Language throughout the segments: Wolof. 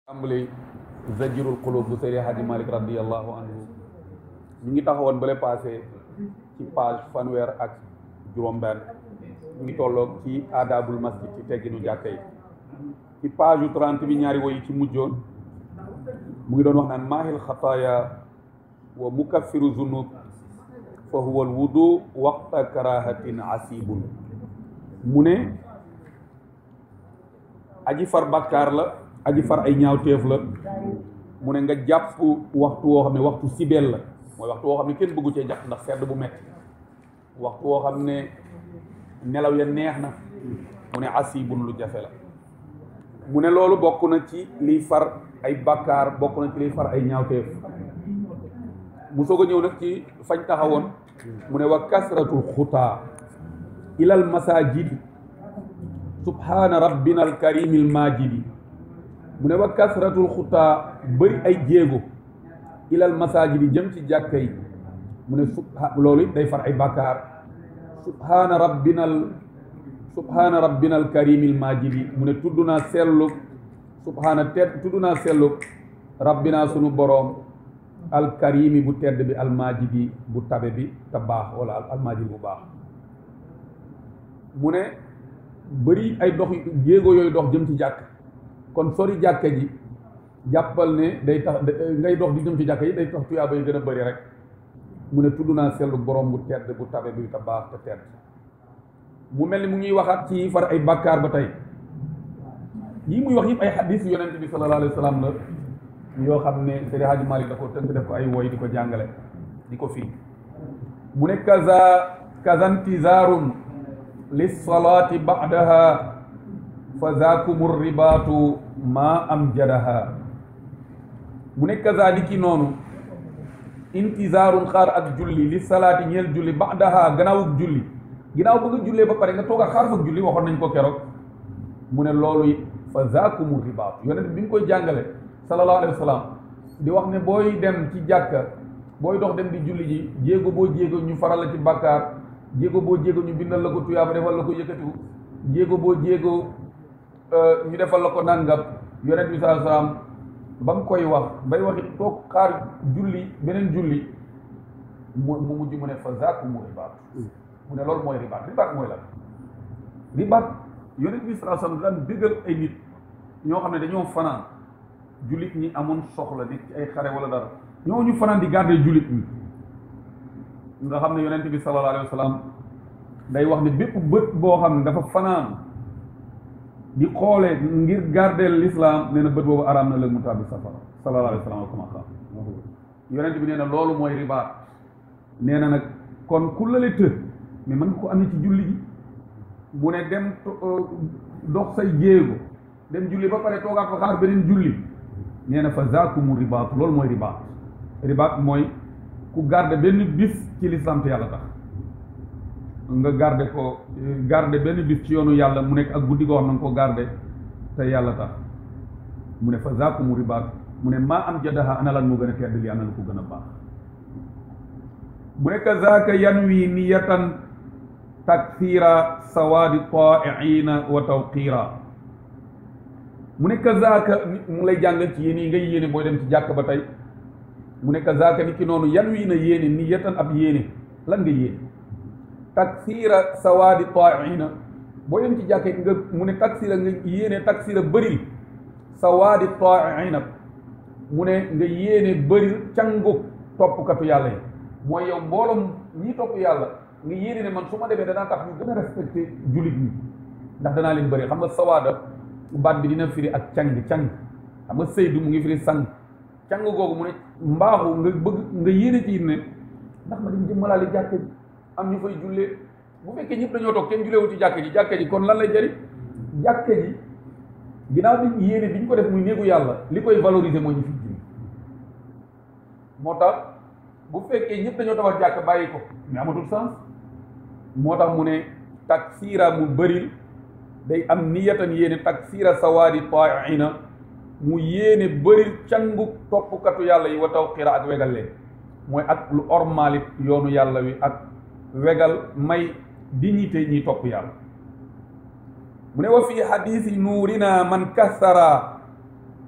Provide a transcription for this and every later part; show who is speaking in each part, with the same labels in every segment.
Speaker 1: tàmbali zajirul qulub bu Seydi Hadji Malick radiallahu anhu ñu ngi taxawoon bale passé ci page fanweer ak juróom-benn ñu ngi tolloog ci aadabul masjid ci tegginu jàkka yi ci page yu 30 bi ñaari woy yi ci mujjoon mu ngi doon wax naan maahil xataaya wa mukaffiru zunub fa huwa al wudu waqta karahatin asibun mu ne aji far bàkkaar la aji far ay ñaawteef la mu ne nga jàpp waxtu woo xam ne waxtu sibeel la mooy waxtu woo xam ne kenn bëggu cee jàpp ndax sedd bu metti waxtu woo xam ne nelaw ya neex na mu ne asibun lu jafe la mu ne loolu bokk na ci liy far ay bàkkaar bokk na ci liy far ay ñaawteef mu soog a ñëw nag ci fañ taxawoon mu ne wa kasratul xutaa ilal masajidi subhaana rabbina al karimil majidi mu ne wa kasratul xutaa bëri ay jéego ilal masajidi jëm ci jàkka yi mu ne subha loolu it day far ay bàkkaar subhaana rabbinal subhaana rabbinal karimil majidi mu ne tudd naa sellu subhaana tedd tudd naa sellu rabbina sunu boroom alkarimi bu tedd bi almajidi bu tabe bi te baax wala almajidi bu baax mu ne bëri ay dox jéego yooyu dox jëm ci jàkk kon sori jàkka ji jàppal ne day tax ngay dox di jëm ci jàkka yi day tax tuyaaba yi gën a bëri rek mu ne tudd naa sellu borom bu tedd bu tabe bi te baax te tedd mu mel ni mu ngi waxaat ci far ay bàkkaar ba tey yii muy wax yëpp ay xadis yonent bi sallallahu alayhi wa sallam la yoo xam ne Seydi Hadji Malick da ko tënk def ko ay woy di ko jàngale di ko fii mu ne kaza kazantizaarun lissalaati ba'daha fa zaakumu ribaatu maa am jadaha mu ne kaza li ki noonu intizaarun xaar ak julli li salaati ñeel julli ba'daha gannaawug julli ginnaaw bëgg a jullee ba pare nga toog a xaar fag julli waxoon nañ ko keroog mu ne loolu it fa zaakumu ribaatu yonent bi nga koy jàngale sallallahu alayhi wa sallam di wax ne booy dem ci jàkka booy dox dem di julli ji jéego boo jéego ñu faral la ci bàkkaar jéego boo jéego ñu bindal la ko tuyaaba defal la ko yëkkatiku jéego boo jéego ñu defal la ko nàngam yonent bi sallallahu alayhi wa sallam ba mu koy wax bay waxi toog xaar julli beneen julli mu mu mujj mu ne fa zaakumu ribaat mu ne loolu mooy ribaat ribaat mooy lan ribaat yonent bi sallallahu alayhi wa sallam daan déggal ay nit ñoo xam ne dañoo fanaan jullit ñi amoon soxla nekk ci ay xare wala dara ñoo ñu fanaan di garder jullit ñi nga xam ne yonent bi sallallahu alayhi wa sallam day wax ne bépp bët boo xam ne dafa fanaan di xoolee ngir garder l'islam nee na bët boobu araam na la mu tàbbi safara sallallahu alayhi wa sallam kama qaal yonent bi nee na loolu mooy ribaat nee na nag kon ku lale të mais mën nga ko amee ci julli gi mu ne dem dox say jéego dem julli ba pare toogaat fa xaar beneen julli nee na fa zaakumu ribaat loolu mooy ribaat ribaat mooy ku garde benn bis ci lislam te yàlla tax nga garde ko garde benn bis ci yoonu yàlla mu nekk ak guddi goo xam na nga ko garde te yàlla tax mu ne fa zaakumu ribaat mu ne maa am jadaha ana lan moo gën a tedd li ana la ko gën a baax mu ne kazaaka yanwi niyatan takthira sawaadi taa'iina wa tawqiira mu ne kazaaka mu lay jàngal ci yéen yi ngay yéene booy dem ci jàkk ba tey mu ne kazaaka ni ki noonu yan wii na yéene ni yetan ab yéene lan nga yéene taksira sawaadi taaina booy dem ci jàkk nga mu ne taksira nga yéene taksira bëril sawaadi taaina mu ne nga yéene bëril cangu toppkatu yàlla yi mooy yow mbooloom ñi topp yàlla nga yéene ne man su ma demee danaa tax ñu gën a respecté jullit ñi ndax danaa leen bëri xam nga sawaada baat bi dina firi ak càng càng xam nga sëydu mu ngi firi sang càng googu mu ne mbaaxu nga bëgg nga yéene ci ne ndax ma dem jëmmalaali jàkka ji am ñu fay jullee bu fekkee ñëpp dañoo toog kenn julleewu ci jàkka ji jàkka ji kon lan lay jëriñ jàkka ji ginnaaw bi yéene bi ñu ko def muy néegu yàlla li koy valoriser mooy ñu fi julli moo tax bu fekkee ñëpp dañoo tabax jàkka bàyyi ko mais amatul sens moo tax mu ne taksiira mu bëril day am niyatan yéene taksiira sawaadi taaina mu yéene bëri cangu toppkatu yàlla yi wa tawqiira ak wegal leen mooy ak lu ormalit yoonu yàlla wi ak wegal may dignité ñiy topp yàlla mu ne wa fi xadiisi nuurina man kassara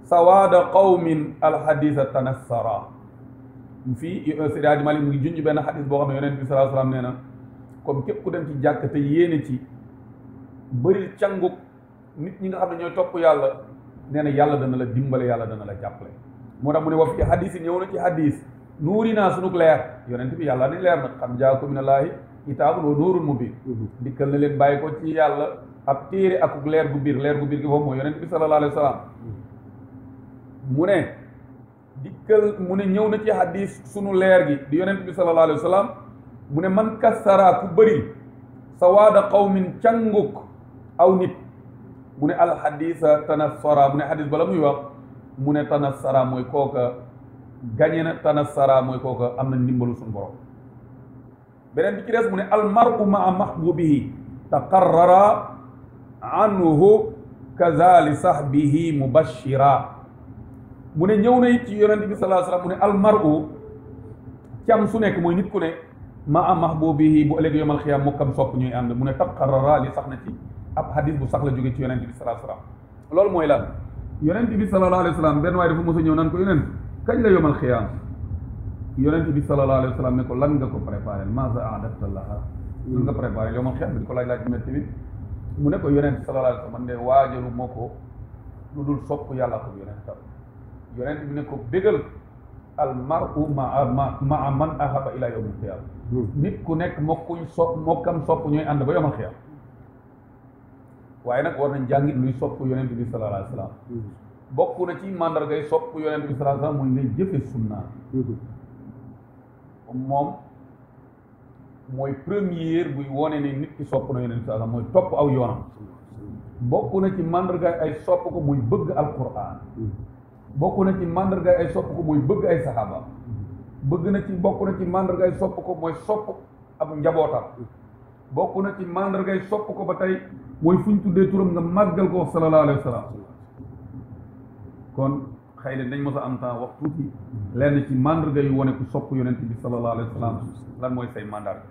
Speaker 1: sawaada qawmin alhadisa tanassara fii Seydi Hadji Malick mu ngi junj benn xadis boo xam ne yonent bi sallallahu alayhi wasallam nee na comme képp ku dem ci jàkk te yéene ci bëri canguk nit ñi nga xam ne ñooy topp yàlla nee na yàlla dana la dimbale yàlla dana la jàppale moo tax mu ne wa fi hadis yi ñëw na ci hadis nuuri naa sunug leer yonent bi yàlla ni leer na xam jaakum minallaahi kitaabun wa nuurun mubiin dikkal na leen bàyyi ko ci yàlla ab téere akuk leer gu biir leer gu biir gi foofu mooy yonent bi sallallahu alayhi wa sallam mu ne dikkal mu ne ñëw na ci hadis sunu leer gi di yonent bi sallallahu alayhi wa sallam mu ne man kassara ku bëri sawaada qawmin canguk aw nit mu ne alxadisa tanassara mu ne xadis bala muy wax mu ne tanassara mooy kooka gañe na tanassara mooy kooka am na ndimbalu suñu borom beneen bi ci des mu ne almaru maa mahbubihi taqarrara anhu kazali sahbihi mubashira mu ne ñëw na it ci yonente bi salaa sallam mu ne almaru cam su nekk mooy nit ku ne maa mahbubihi bu ëllëg yomal xiyaam mokkam sopp ñuy ànd mu ne taqarrara li sax na ci ab hadis bu sax la jóge ci yonente bi salaa sallam loolu mooy lan yonente bi sallallahu alayhi wa sallam benn waaye dafa mos a ñëw naan ko yonent kañ la yomal xiyaam yonente bi sallallahu alayhi wa sallam ne ko lan nga ko préparé maza adafta laha lan nga préparé yomal xiyaam bi di ko laaj laaj métti bi mu ne ko yonente sallallahu alayhi wa sallam man de waajalu moo ko lu dul sopp yàlla ko yonentam yonente bi ne ko bégal al maru maa ma maa man ahaba ila yawmil xiyaam nit ku nekk mokkuñ sopp mokkam sopp ñooy ànd ba yomal xiyaam waaye nag war nañ jàngit luy sopp yonent bi sallallahu alayhi wa sallam bokk na ci mandargay sopp yonent bi sallallahu alayhi wa sallam mooy ngay jëfe sunna moom mooy première buy wone ne nit ki sopp na yonent bi sallallahu alayhi wa sallam mooy topp aw yoonam bokk na ci mandargay ay sopp ko muy bëgg alquran bokk na ci mandargay ay sopp ko muy bëgg ay saxaaba bëgg na ci bokk na ci mandargay sopp ko mooy sopp ab njabootam bokk na ci mandargay sopp ko ba tey mooy fu ñu tuddee turam nga màggal ko sallallahu alayhi wa sallam kon xëy na dañ mos a am temps wax tuuti lenn ci mandarga yu wane ku sopp yonent bi sallallahu alayhi wa sallam lan mooy say mandarga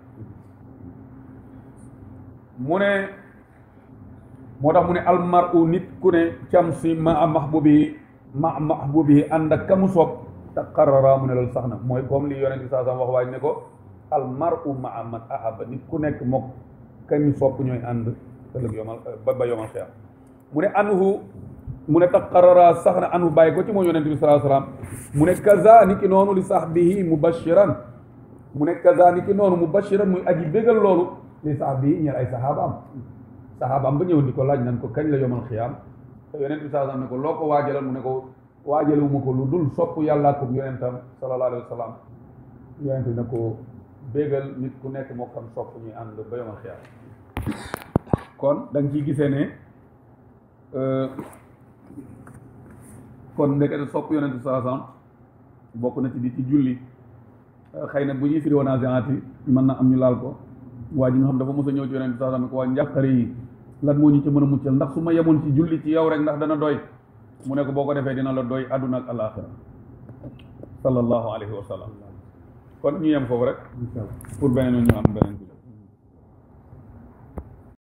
Speaker 1: mu ne moo tax mu ne almaru nit ku ne cam si ma mahbubi ma mahbubi ànd ak kamu sopp taqarrara mu ne loolu sax na mooy comme li yonent bi saa sam wax waaj ne ko almaru maa man ahaba nit ku nekk mook kañu sopp ñooy ànd ëllëg yomal ba ba yomal xiyam mu ne anhu mu ne taqarrara sax na anhu bàyyi ko ci moom yonent bi sallallahu alayhi wasallam mu ne kaza ni ki noonu li sahbihi mubashiran mu ne kaza ni ki noonu mubashiran muy aji bégal loolu li sahbihi ñeel ay sahabaam sahabaam ba ñëw di ko laaj nan ko kañ la yomal xiyam te yonent bi sallallahu alayhi wasallam ne ko loo ko waajalal mu ne ko waajalewuma ko lu dul sopp yàllaa ko yonentam sallallahu alayhi wasallam yonent bi ne ko bégal nit ku nekk moo xam sopp ñuy ànd ba yomal xiyam kon da nga ciy gisee ne kon ndekete sopp yonent bi sallallahu alayhi wasallam bokk na ci di ci julli xëy na bu ñuy firi woon yi mën na am ñu laal ko waa ji nga xam dafa mos a ñëw ci yonent bi sallallahu alayhi wasallam ko waa njàqare yi lan moo ñu ci mën a muccal ndax su ma yemoon ci julli ci yow rek ndax dana doy mu ne ko boo ko defee dina la doy àdduna ak alaaxira sallallahu alayhi wa sallam kon ñu yem foofu rek pour beneen ñu am beneen